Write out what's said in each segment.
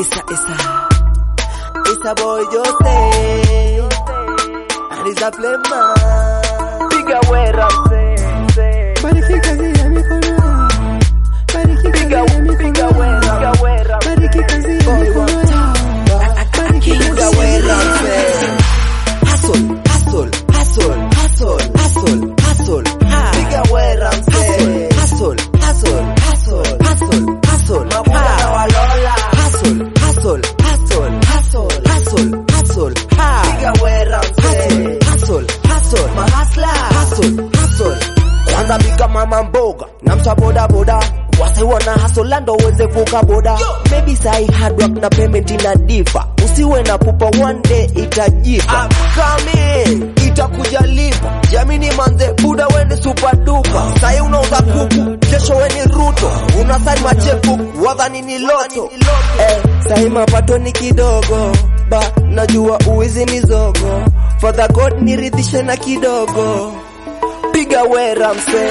Isa Isa Isa boy Jose And Isa Flema Piga wera mse Bariki kazi ya mikono Bariki kazi Piga ya piga mikono wera Piga wera Bariki kazi ya Boy, mikono Bariki Piga kazi ya wera mikono mse Hustle Hustle Hustle Hustle Hustle Hustle Piga wera mse Hustle Hustle Hustle Hustle Hustle Mabuda na walola Hustle Hustle Hustle Hustle Hustle Hustle Piga wera mse Hustle Hustle Mahasla Hustle Hustle Kwanza piga mama mboga na msa boda boda wase wana hustle lando uweze vuka boda maybe sai hard work na payment ina difa usiwe na pupa one day itajipa kame itakuja lipa jamini manze buda weni super duper sai unauza kuku kesho weni ruto unasari macheku wadhani ni loto eh, sai mapato ni kidogo ba najua uwizi ni zogo for the god niridhishe na kidogo piga wera mse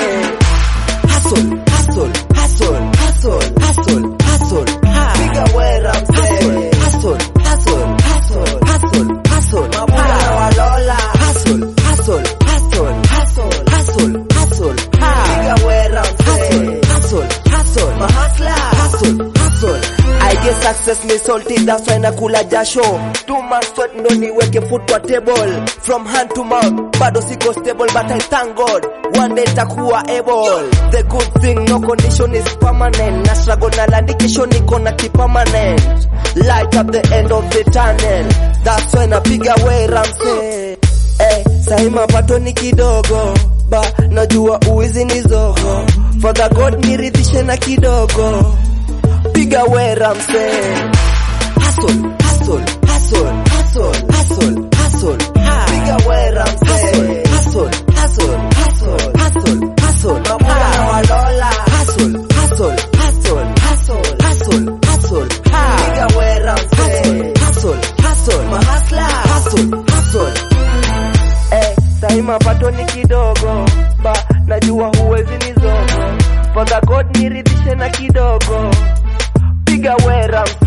hustle hustle hustle hustle hustle hustle piga wera mse hustle hustle hustle hustle hustle mabuda na walola hustle hustle hustle hustle hustle hustle piga wera mse hustle hustle mahasla hustle hustle I get success ni salty that's why nakula jasho two months sweat ndo niweke foot kwa table from hand to mouth bado siko stable but I thank God one day takuwa able the good thing no condition is permanent na struggle na landikisho niko na kipermanent light up the end of the tunnel that's why napiga wera mse eh, sahi mapato ni kidogo ba najua uwizi ni zogo for the God niridhishe na kidogo piga wera mse hustle hustle hustle hustle hustle hustle piga wera mse hustle hustle hustle hustle hustle mabuda na walola hustle hustle hustle hustle hustle hustle piga wera mse hustle hustle mahasla hustle hustle eh sahi mapato ni kidogo ba najua huwezi ni zogo for the god niridhishe na kidogo piga wera mse